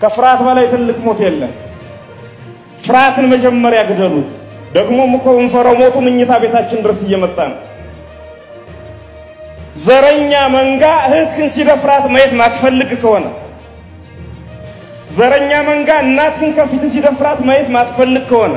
ከፍርሃት በላይ ትልቅ ሞት የለም። ፍርሃትን መጀመሪያ ግደሉት። ደግሞም እኮ እንፈራው ሞቱ ምኝታ ቤታችን ድረስ እየመጣ ነው። ዘረኛ መንጋ እህትህን ሲደፍራት ማየት ማትፈልግ ከሆነ ዘረኛ መንጋ እናትህን ከፊት ሲደፍራት ማየት ማትፈልግ ከሆነ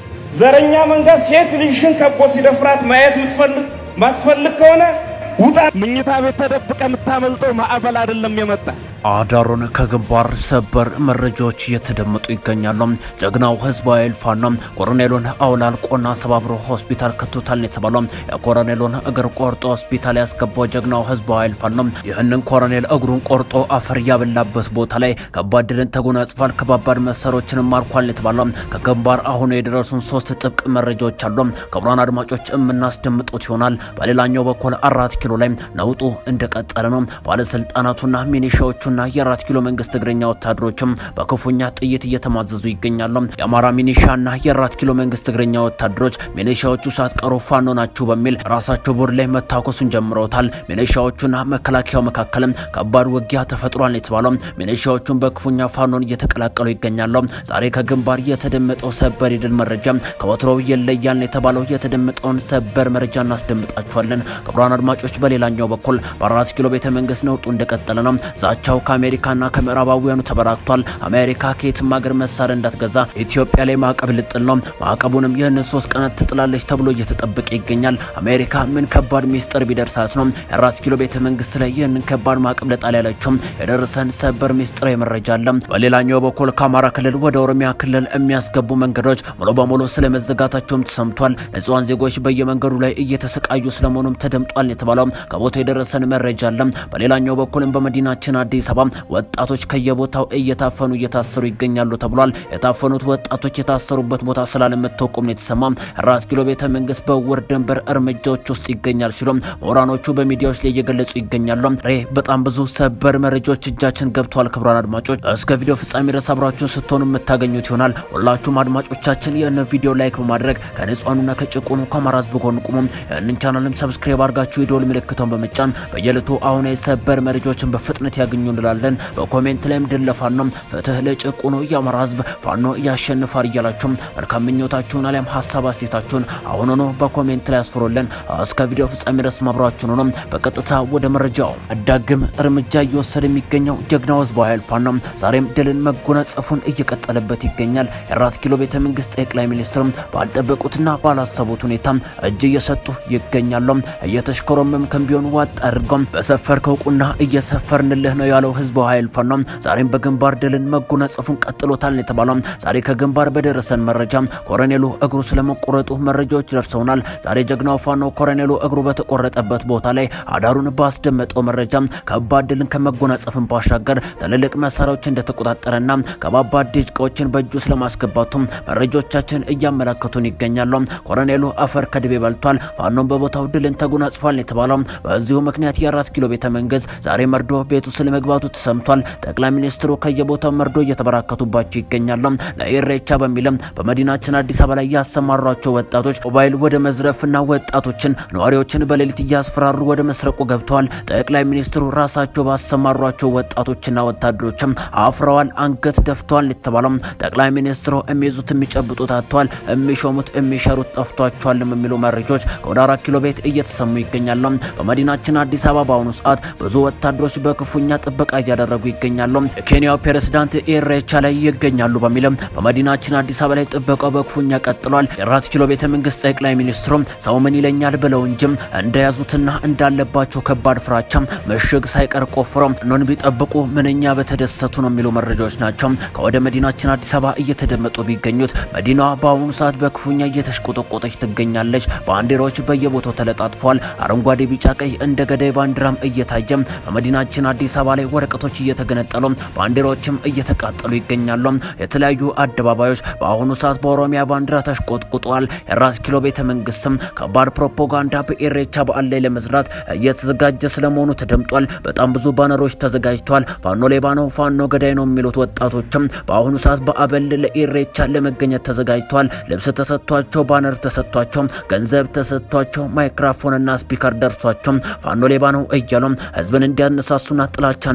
ዘረኛ መንጋ ሴት ልጅህን ከቦ ሲደፍራት ማየት ምትፈልግ ማትፈልግ ከሆነ ውጣ። ምኝታ ቤት ተደብቀ የምታመልጠው ማዕበል አይደለም የመጣ አዳሩን ከግንባር ሰበር መረጃዎች እየተደመጡ ይገኛሉ። ጀግናው ህዝባዊ ኃይል ፋኖ ኮሎኔሉን አውላልቆና ሰባብሮ ሆስፒታል ከቶታል የተባለው የኮሎኔሉን እግር ቆርጦ ሆስፒታል ያስገባው ጀግናው ህዝባዊ ኃይል ፋኖ ይህንን ኮሎኔል እግሩን ቆርጦ አፈር ያበላበት ቦታ ላይ ከባድ ድልን ተጎናጽፏል። ከባባድ መሳሪያዎችን ማርኳል የተባለው ከግንባር አሁኑ የደረሱን ሶስት ጥብቅ መረጃዎች አሉ። ክቡራን አድማጮች የምናስደምጡት ይሆናል። በሌላኛው በኩል አራት ኪሎ ላይ ነውጡ እንደቀጠለ ነው። ባለስልጣናቱና ሚኒሻዎቹ ና የአራት ኪሎ መንግስት እግረኛ ወታደሮችም በክፉኛ ጥይት እየተማዘዙ ይገኛሉ። የአማራ ሚኒሻና የአራት ኪሎ መንግስት እግረኛ ወታደሮች ሚኒሻዎቹ ሳትቀሩ ፋኖ ናችሁ በሚል ራሳቸው ቦር ላይ መታኮሱን ጀምረውታል። ሚኒሻዎቹና መከላከያው መካከልም ከባድ ውጊያ ተፈጥሯል የተባለው ሚኒሻዎቹን በክፉኛ ፋኖን እየተቀላቀሉ ይገኛሉ። ዛሬ ከግንባር የተደመጠው ሰበር የድል መረጃ ከወትሮው የለያል የተባለው የተደመጠውን ሰበር መረጃ እናስደምጣችኋለን። ክቡራን አድማጮች፣ በሌላኛው በኩል በአራት ኪሎ ቤተ መንግስት ነውጡ እንደቀጠለ ነው። ዛቻው ከአሜሪካና ከምዕራባውያኑ ተበራክቷል። አሜሪካ ከየትም ሀገር መሳሪያ እንዳትገዛ ኢትዮጵያ ላይ ማዕቀብ ልጥል ነው። ማዕቀቡንም ይህንን ሶስት ቀናት ትጥላለች ተብሎ እየተጠበቀ ይገኛል። አሜሪካ ምን ከባድ ሚስጥር ቢደርሳት ነው የአራት ኪሎ ቤተ መንግስት ላይ ይህንን ከባድ ማዕቀብ ልጣል ያለችው? የደረሰን ሰበር ሚስጥራዊ መረጃ አለ። በሌላኛው በኩል ከአማራ ክልል ወደ ኦሮሚያ ክልል የሚያስገቡ መንገዶች ሙሉ በሙሉ ስለመዘጋታቸውም ተሰምቷል። ንጹሃን ዜጎች በየመንገዱ ላይ እየተሰቃዩ ስለመሆኑም ተደምጧል የተባለው ከቦታ የደረሰን መረጃ አለ። በሌላኛው በኩልም በመዲናችን አዲስ አበባ ወጣቶች ከየቦታው እየታፈኑ እየታሰሩ ይገኛሉ ተብሏል። የታፈኑት ወጣቶች የታሰሩበት ቦታ ስላለመታወቁም ነው የተሰማ። አራት ኪሎ ቤተ መንግስት በውር ድንበር እርምጃዎች ውስጥ ይገኛል ሲሉ ምሁራኖቹ በሚዲያዎች ላይ እየገለጹ ይገኛሉ። ሬ በጣም ብዙ ሰበር መረጃዎች እጃችን ገብተዋል። ክቡራን አድማጮች እስከ ቪዲዮ ፍጻሜ ድረስ አብራችሁን ስትሆኑ የምታገኙት ይሆናል። ሁላችሁም አድማጮቻችን ይህን ቪዲዮ ላይክ በማድረግ ከንጹሃኑና ከጭቁኑ ከአማራ ህዝብ ጎን ቁሙ። ይህንን ቻናልም ሰብስክራይብ አድርጋችሁ የደወል ምልክቷን በመጫን በየዕለቱ አሁን የሰበር መረጃዎችን በፍጥነት ያገኙ እንላለን። በኮሜንት ላይም ድል ለፋኖ ፍትህ ለጭቁኑ የአማራ ህዝብ ፋኖ ያሸንፋል እያላችሁም መልካም ምኞታችሁን አሊያም ሀሳብ አስተያየታችሁን አሁን ሆኖ በኮሜንት ላይ አስፍሩልን። እስከ ቪዲዮ ፍጻሜ ድረስ ማብራችሁን ሆኖ በቀጥታ ወደ መረጃው አዳግም እርምጃ እየወሰደ የሚገኘው ጀግናው ህዝባዊ ኃይል ፋኖ ዛሬም ድልን መጎናጸፉን እየቀጠለበት ይገኛል። የአራት ኪሎ ቤተ መንግስት ጠቅላይ ሚኒስትርም ባልጠበቁትና ባላሰቡት ሁኔታ እጅ እየሰጡ ይገኛሉ። እየተሽከረመምክም ቢሆን ዋጥ አድርገው በሰፈርከው ቁና እየሰፈርንልህ ነው ያለው ህዝባዊ ኃይል ፋኖ ዛሬም በግንባር ድልን መጎናጸፉን ቀጥሎታል የተባለው ዛሬ ከግንባር በደረሰን መረጃ ኮሎኔሉ እግሩ ስለመቆረጡ መረጃዎች ደርሰውናል። ዛሬ ጀግናው ፋኖ ኮሎኔሉ እግሩ በተቆረጠበት ቦታ ላይ አዳሩን ባስደመጠው መረጃ ከባድ ድልን ከመጎናጸፍን ባሻገር ትልልቅ መሳሪያዎች እንደተቆጣጠረና ከባባድ ዲሽቃዎችን በእጁ ስለማስገባቱ መረጃዎቻችን እያመላከቱን ይገኛሉ። ኮሎኔሉ አፈር ከድቤ በልቷል። ፋኖን በቦታው ድልን ተጎናጽፏል የተባለው በዚሁ ምክንያት የአራት ኪሎ ቤተ መንግስት ዛሬ መርዶ ቤቱ ስለመግባቱ ተሰምቷል። ጠቅላይ ሚኒስትሩ ከየቦታው መርዶ እየተበራከቱባቸው ይገኛሉ። ለኢሬቻ በሚልም በመዲናችን አዲስ አበባ ላይ ያሰማሯቸው ወጣቶች ሞባይል ወደ መዝረፍና ወጣቶችን ነዋሪዎችን በሌሊት እያስፈራሩ ወደ መስረቁ ገብተዋል። ጠቅላይ ሚኒስትሩ ራሳቸው ባሰማሯቸው ወጣቶችና ወታደሮችም አፍረዋል፣ አንገት ደፍተዋል የተባለው ጠቅላይ ሚኒስትሩ የሚይዙት የሚጨብጡት አጥተዋል፣ የሚሾሙት የሚሸሩት ጠፍቷቸዋልም የሚሉ መረጃዎች ከወደ አራት ኪሎ ቤት እየተሰሙ ይገኛሉ። በመዲናችን አዲስ አበባ በአሁኑ ሰዓት ብዙ ወታደሮች በክፉኛ ጥበቃ እያደረጉ ይገኛሉ። የኬንያው ፕሬዝዳንት ኢሬቻ ላይ ይገኛሉ በሚልም በመዲናችን አዲስ አበባ ላይ ጥበቃው በክፉኛ ቀጥሏል። የአራት ኪሎ ቤተ መንግስት ጠቅላይ ሚኒስትሩም ሰው ምን ይለኛል ብለው እንጂም እንደያዙትና እንዳለባቸው ከባድ ፍራቻ ምሽግ ሳይቀር ቆፍረው ኖን ቢጠብቁ ምንኛ በተደሰቱ ነው የሚሉ መረጃዎች ናቸው ከወደ መዲናችን አዲስ አበባ እየተደመጡ ቢገኙት መዲናዋ በአሁኑ ሰዓት በክፉኛ እየተሽቆጠቆጠች ትገኛለች። ባንዲራዎች በየቦታው ተለጣጥፏል። አረንጓዴ፣ ቢጫ፣ ቀይ እንደ ገዳይ ባንዲራም እየታየ በመዲናችን አዲስ አበባ ላይ ወረቀቶች እየተገነጠሉ ባንዲራዎችም እየተቃጠሉ ይገኛሉ። የተለያዩ አደባባዮች በአሁኑ ሰዓት በኦሮሚያ ባንዲራ ተሽቆጥቁጠዋል። የአራት ኪሎ ቤተ መንግስትም ከባድ ፕሮፓጋንዳ በኢሬቻ በዓል ላይ ለመስራት እየተዘጋጀ ስለመሆኑ ተደምጧል። በጣም ብዙ ባነሮች ተዘጋጅተዋል። ፋኖ ሌባ ነው፣ ፋኖ ገዳይ ነው የሚሉት ወጣቶችም በአሁኑ ሰዓት በአበል ለኢሬቻ ለመገኘት ተዘጋጅተዋል። ልብስ ተሰጥቷቸው፣ ባነር ተሰጥቷቸው፣ ገንዘብ ተሰጥቷቸው፣ ማይክራፎንና ስፒከር ደርሷቸው ፋኖ ሌባ ነው እያሉም ህዝብን እንዲያነሳሱና ጥላቻን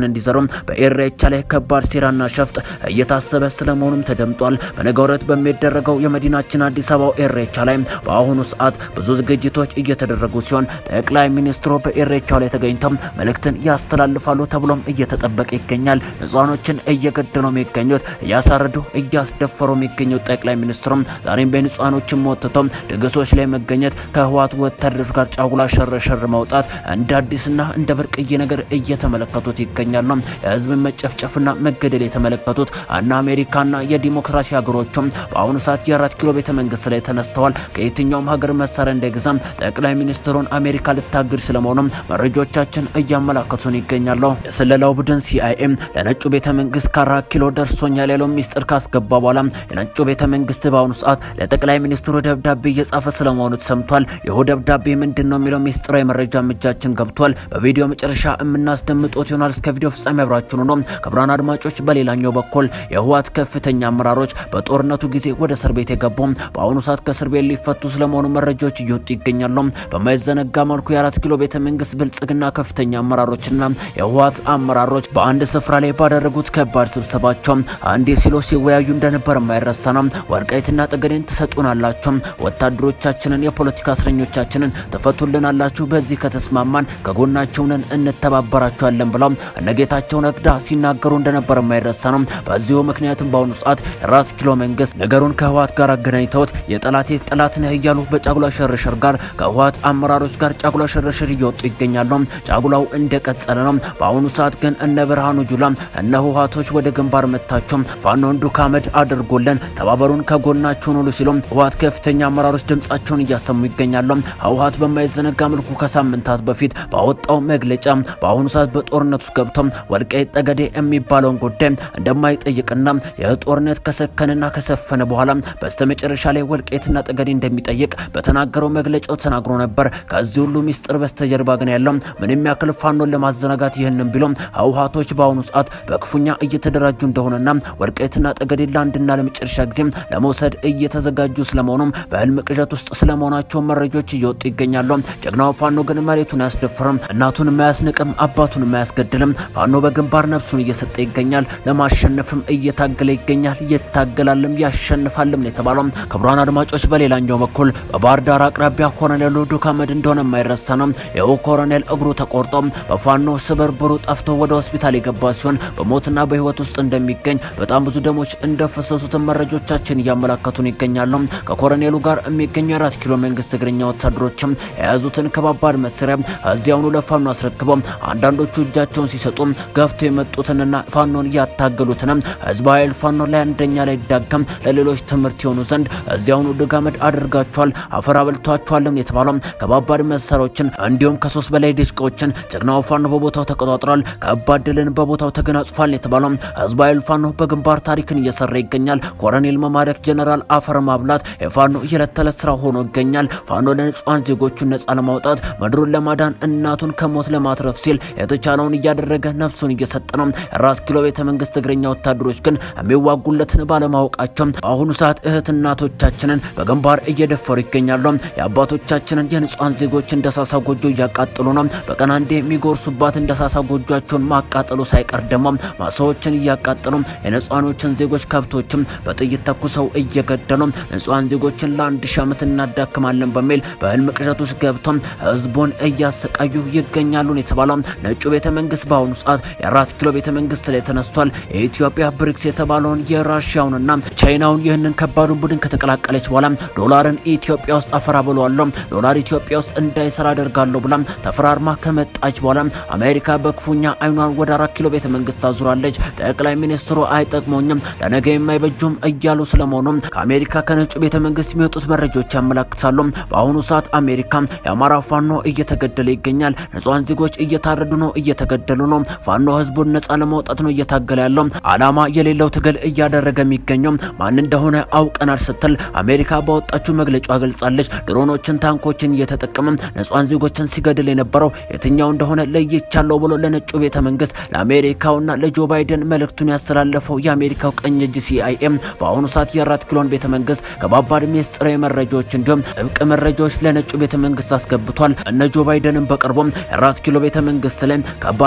ጥላቻን እንዲዘሩ በኢሬቻ ላይ ከባድ ሴራና ሸፍጥ እየታሰበ ስለመሆኑም ተደምጧል። በነገው ዕለት በሚደረገው የመዲናችን አዲስ አበባው ኢሬቻ ላይ በአሁኑ ሰዓት ብዙ ዝግጅቶች እየተደረጉ ሲሆን ጠቅላይ ሚኒስትሩ በኢሬቻው ላይ ተገኝተው መልእክትን ያስተላልፋሉ ተብሎም እየተጠበቀ ይገኛል። ንጹሃኖችን እየገደሉ የሚገኙት እያሳረዱ እያስደፈሩ የሚገኙት ጠቅላይ ሚኒስትሩም ዛሬም በንጹሃኖችን ሞትተው ድግሶች ላይ መገኘት ከህወሓት ወታደሮች ጋር ጫጉላ ሸረሸር መውጣት እንደ አዲስና እንደ ብርቅዬ ነገር እየተመለከቱት ይገኛሉ። የህዝብን መጨፍጨፍና መገደል የተመለከቱት እና አሜሪካና የዲሞክራሲ ሀገሮችም በአሁኑ ሰዓት የአራት ኪሎ ቤተ መንግስት ላይ ተነስተዋል። ከየትኛውም ሀገር መሳሪያ እንዳይገዛም ጠቅላይ ሚኒስትሩን አሜሪካ ልታግድ ስለመሆኑም መረጃዎቻችን እያመላከቱን ይገኛሉ። የስለላው ቡድን ሲአይኤም ለነጩ ቤተ መንግስት ከአራት ኪሎ ደርሶኛል ያለው ሚስጥር ካስገባ በኋላ የነጩ ቤተ መንግስት በአሁኑ ሰዓት ለጠቅላይ ሚኒስትሩ ደብዳቤ እየጻፈ ስለመሆኑ ተሰምቷል። ይህ ደብዳቤ ምንድን ነው የሚለው ሚስጥራዊ መረጃ እጃችን ገብቷል። በቪዲዮ መጨረሻ የምናስደምጦት ይሆናል። እስከ ቪዲዮ ፍጻሜ አብራችሁን ሆኖ ክቡራን አድማጮች፣ በሌላኛው በኩል የህወሓት ከፍተኛ አመራሮች በጦርነቱ ጊዜ ወደ እስር ቤት የገቡ በአሁኑ ሰዓት ከእስር ቤት ሊፈቱ ስለመሆኑ መረጃዎች እየወጡ ይገኛሉ። በማይዘነጋ መልኩ የአራት ኪሎ ቤተ መንግስት ብልጽግና ከፍተኛ አመራሮችና የህወሓት አመራሮች በአንድ ስፍራ ላይ ባደረጉት ከባድ ስብሰባቸው አንዴ ሲሎ ሲወያዩ እንደነበር የማይረሳ ነው። ወልቃይትና ጠገዴን ትሰጡናላችሁ፣ ወታደሮቻችንን፣ የፖለቲካ እስረኞቻችንን ትፈቱልናላችሁ፣ በዚህ ከተስማማን ከጎናቸው ነን እንተባበራቸዋለን ብለው እነጌታቸው ረዳ ሲናገሩ እንደነበር የማይረሳ ነው። በዚሁ ምክንያትም በአሁኑ ሰዓት የአራት ኪሎ መንግስት ነገሩን ከህወሓት ጋር አገናኝተውት የጠላቴ ጠላት ነህ እያሉ በጫጉላ ሸርሸር ጋር ከህወሓት አመራሮች ጋር ጫጉላ ሸርሸር እየወጡ ይገኛሉ። ጫጉላው እንደቀጠለ ነው። በአሁኑ ሰዓት ግን እነ ብርሃኑ ጁላ እነ ህወሓቶች ወደ ግንባር መታቸው ፋኖን ዱካ አመድ አድርጎልን ተባበሩን ከጎናቸውን ሁሉ ሲሉም ህወሓት ከፍተኛ አመራሮች ድምጻቸውን እያሰሙ ይገኛሉ። ህወሓት በማይዘነጋ መልኩ ከሳምንታት በፊት ባወጣው መግለጫ በአሁኑ ሰዓት በጦርነት ውስጥ ገብቶ ወልቃይት ጠገዴ የሚባለውን ጉዳይ እንደማይጠይቅና ይህ ጦርነት ከሰከንና ከሰፈነ በኋላ በስተመጨረሻ ላይ ወልቃይትና ጠገዴ እንደሚጠይቅ በተናገረው መግለጫው ተናግሮ ነበር። ከዚህ ሁሉ ሚስጥር በስተጀርባ ግን ያለው ምንም ያክል ፋኖን ለማዘናጋት ይህንን ቢሎም ህወሓቶች በአሁኑ ሰዓት በክፉኛ እየተደራጁ እንደሆነና ወልቃይትና ጠገዴ ለአንድና ለመጨረሻ ጊዜ ለመውሰድ እየተዘጋጁ ስለመሆኑም በህልም ቅዠት ውስጥ ስለመሆናቸው መረጃዎች እየወጡ ይገኛሉ። ጀግናው ፋኖ ግን መሬቱን አያስደፍርም፣ እናቱን የማያስንቅም፣ አባቱን የማያስገድልም። ፋኖ በግንባር ነፍሱን እየሰጠ ይገኛል። ለማሸነፍም እየታገለ ይገኛል። ይታገላልም ያሸንፋልም ነው የተባለው። ክቡራን አድማጮች፣ በሌላኛው በኩል በባህር ዳር አቅራቢያ ኮሎኔሉ ዱካ አመድ እንደሆነ የማይረሳ ነው። ይኸው ኮሎኔል እግሩ ተቆርጦ በፋኖ ስብርብሩ ጠፍቶ ወደ ሆስፒታል የገባ ሲሆን በሞትና በህይወት ውስጥ እንደሚገኝ በጣም ብዙ ደሞች እንደፈሰሱትን መረጃዎቻችን እያመላከቱን ይገኛሉ። ከኮሎኔሉ ጋር የሚገኙ የአራት ኪሎ መንግስት እግረኛ ወታደሮችም የያዙትን ከባባድ መሳሪያ እዚያውኑ ለፋኖ አስረክበው አንዳንዶቹ እጃቸውን ሲሰጡ ገፍተው የመጡትንና ፋኖን ያታገሉትንም ህዝብ ኃይል ፋኖ ላይ አንደኛ ላይ ዳገም ለሌሎች ትምህርት የሆኑ ዘንድ እዚያውኑ ድጋመድ አድርጋቸዋል፣ አፈር አበልቷቸዋልም የተባለው ከባባድ መሳሪያዎችን እንዲሁም ከሶስት በላይ ድሽቃዎችን ጀግናው ፋኖ በቦታው ተቆጣጥሯል። ከባድ ድልን በቦታው ተገናጽፏል የተባለው ህዝብ ኃይል ፋኖ በግንባር ታሪክን እየሰራ ይገኛል። ኮሎኔል መማረክ፣ ጀነራል አፈር ማብላት የፋኖ የዕለት ተዕለት ስራ ሆኖ ይገኛል። ፋኖ ለንጹሃን ዜጎቹን ነጻ ለማውጣት ምድሩን ለማዳን እናቱን ከሞት ለማትረፍ ሲል የተቻለውን እያደረገ ነፍሱን እየሰጠ ነው። የአራት ኪሎ ቤተ መንግስት እግረኛ ወታደሮች ግን የሚዋጉለትን ባለማወቃቸው በአሁኑ ሰዓት እህት እናቶቻችንን በግንባር እየደፈሩ ይገኛሉ። የአባቶቻችንን የንጹሃን ዜጎች እንደሳሳ ጎጆ እያቃጠሉ ነው። በቀን አንዴ የሚጎርሱባት እንደሳሳ ጎጆቸውን ማቃጠሉ ሳይቀር ደግሞ ማሳዎችን እያቃጠሉ የንጹሃኖችን ዜጎች ከብቶችም በጥይት ተኩሰው እየገደሉ ንጹሃን ዜጎችን ለአንድ ሺህ ዓመት እናዳክማለን በሚል በህልም ቅዠት ውስጥ ገብተው ህዝቡን እያሰቃዩ ይገኛሉ የተባለው ነጩ ቤተ መንግስት በአሁኑ ሰዓት የአራት ኪሎ ቤተ መንግስት ላይ ተነስቷል። የኢትዮጵያ ብሪክስ የተባለውን የራሽያውንና ቻይናውን ይህንን ከባዱን ቡድን ከተቀላቀለች በኋላ ዶላርን ኢትዮጵያ ውስጥ አፈራ ብለዋለሁ፣ ዶላር ኢትዮጵያ ውስጥ እንዳይሰራ አደርጋለሁ ብላ ተፈራርማ ከመጣች በኋላ አሜሪካ በክፉኛ አይኗን ወደ አራት ኪሎ ቤተ መንግስት አዙራለች። ጠቅላይ ሚኒስትሩ አይጠቅመኝም ለነገ የማይበጁም እያሉ ስለመሆኑ ከአሜሪካ ከነጩ ቤተ መንግስት የሚወጡት መረጃዎች ያመላክታሉ። በአሁኑ ሰዓት አሜሪካ የአማራ ፋኖ እየተገደለ ይገኛል። ንጹሃን ዜጎች እየታረዱ ነው፣ እየተገደሉ ነው። ፋኖ ህዝቡን ነጻ ለማውጣት ነው እየታገለ ያለው። አላማ የሌለው ትግል እያደረገ የሚገኘው ማን እንደሆነ አውቀናል ስትል አሜሪካ ባወጣችው መግለጫ ገልጻለች። ድሮኖችን፣ ታንኮችን እየተጠቀመ ንጹሃን ዜጎችን ሲገድል የነበረው የትኛው እንደሆነ ለይቻለው ብሎ ለነጩ ቤተ መንግስት ለአሜሪካውና ለጆ ባይደን መልእክቱን ያስተላለፈው የአሜሪካው ቀኝ እጅ ሲአይኤም በአሁኑ ሰዓት የአራት ኪሎን ቤተ መንግስት ከባባድ ሚስጥራዊ መረጃዎች እንዲሁም ጥብቅ መረጃዎች ለነጩ ቤተ መንግስት አስገብቷል። እነ ጆ ባይደንም በቅርቡም የአራት ኪሎ ቤተ መንግስት ላይ ከባድ ማዕቀብ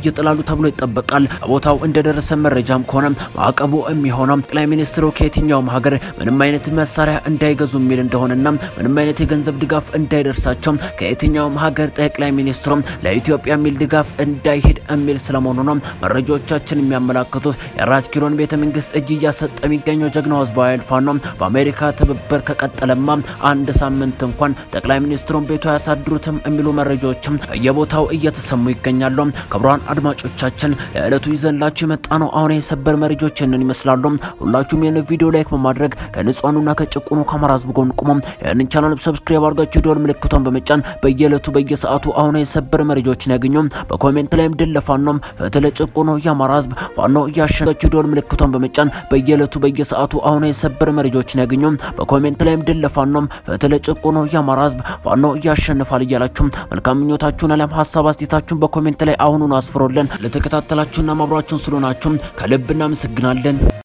ይጥላሉ ተብሎ ይጠበቃል። ቦታው እንደደረሰ መረጃም ከሆነ ማዕቀቡ የሚሆነው ጠቅላይ ሚኒስትሩ ከየትኛውም ሀገር ምንም አይነት መሳሪያ እንዳይገዙ የሚል እንደሆነና ምንም አይነት የገንዘብ ድጋፍ እንዳይደርሳቸው ከየትኛውም ሀገር ጠቅላይ ሚኒስትሩ ለኢትዮጵያ የሚል ድጋፍ እንዳይሄድ የሚል ስለመሆኑ ነው መረጃዎቻችን የሚያመላክቱት። የአራት ኪሎን ቤተ መንግስት እጅ እያሰጠ የሚገኘው ጀግናው ህዝባዊ ኃይል ፋኖ በአሜሪካ ትብብር ከቀጠለማ አንድ ሳምንት እንኳን ጠቅላይ ሚኒስትሩን ቤቱ አያሳድሩትም የሚሉ መረጃዎችም በየቦታው እየተሰሙ ይገኛሉ። ክቡራን አድማጮቻችን ለዕለቱ ይዘንላችሁ የመጣ ነው አሁን የሰበር መረጃዎች ይህንን ይመስላሉ። ሁላችሁም ይህን ቪዲዮ ላይክ በማድረግ ከንጹሃኑና ከጭቁኑ ከአማራ ህዝብ ጎን ቁሙ። ይህንን ቻናል ሰብስክራይብ አድርጋችሁ ደወል ምልክቷን በመጫን በየዕለቱ በየሰዓቱ አሁን የሰበር መረጃዎችን ያገኙ። በኮሜንት ላይም ድል ለፋኖም ፍትህ ለጭቁኑ የአማራ ህዝብ ፋኖ እያሸናችሁ ደወል ምልክቷን በመጫን በየዕለቱ በየሰዓቱ አሁን የሰበር መረጃዎችን ያገኙ። በኮሜንት ላይም ድል ለፋኖም ፍትህ ለጭቁኑ የአማራ ህዝብ ፋኖ እያሸንፋል እያላችሁ መልካም ምኞታችሁን አለም ሀሳብ አስተያየታችሁን በኮሜንት ላይ አሁኑን አስፍሮልን ለተከታተላችሁና ማብራችሁን ስለሆናችሁ ከልብ እናመሰግናለን።